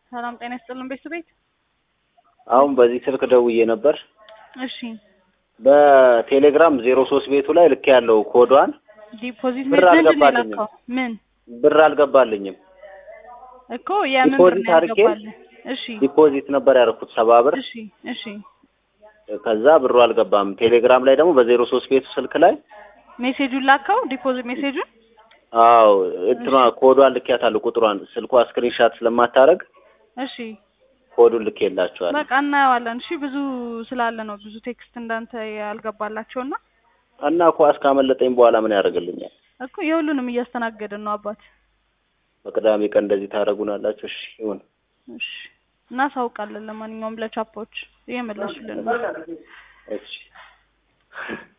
ሰላም ጤና ይስጥልን ቤት ቤት አሁን በዚህ ስልክ ደውዬ ነበር። እሺ በቴሌግራም ዜሮ ሶስት ቤቱ ላይ ልክ ያለው ኮዷን ዲፖዚት ብር ምንድን ነው አልገባልኝም። የላከው? ምን ብር አልገባልኝም። እኮ የምን ብር ዲፖዚት ነው አድርጌ ያልገባልህ? እሺ ዲፖዚት ነበር ያደረኩት ሰባ ብር። እሺ እሺ ከዛ ብሩ አልገባም። ቴሌግራም ላይ ደግሞ በዜሮ ሶስት ቤቱ ስልክ ላይ ሜሴጁን ላከው ዲፖዚት ሜሴጁን አዎ እንትኗ ኮዷን ልኬያታለሁ። ቁጥሯን ስልኳ ስክሪንሻት ስለማታረግ እሺ ኮዱን ልኬላችኋል። በቃ እናየዋለን። እሺ ብዙ ስላለ ነው ብዙ ቴክስት እንዳንተ ያልገባላቸውና እና ኳስ ካመለጠኝ በኋላ ምን ያደርግልኛል? እኮ የሁሉንም እያስተናገድን ነው አባት። በቅዳሜ ቀን እንደዚህ ታደርጉናላችሁ? እሺ ይሁን። እሺ እናሳውቃለን። ለማንኛውም ለቻፖች እየመለሱልን ነው። እሺ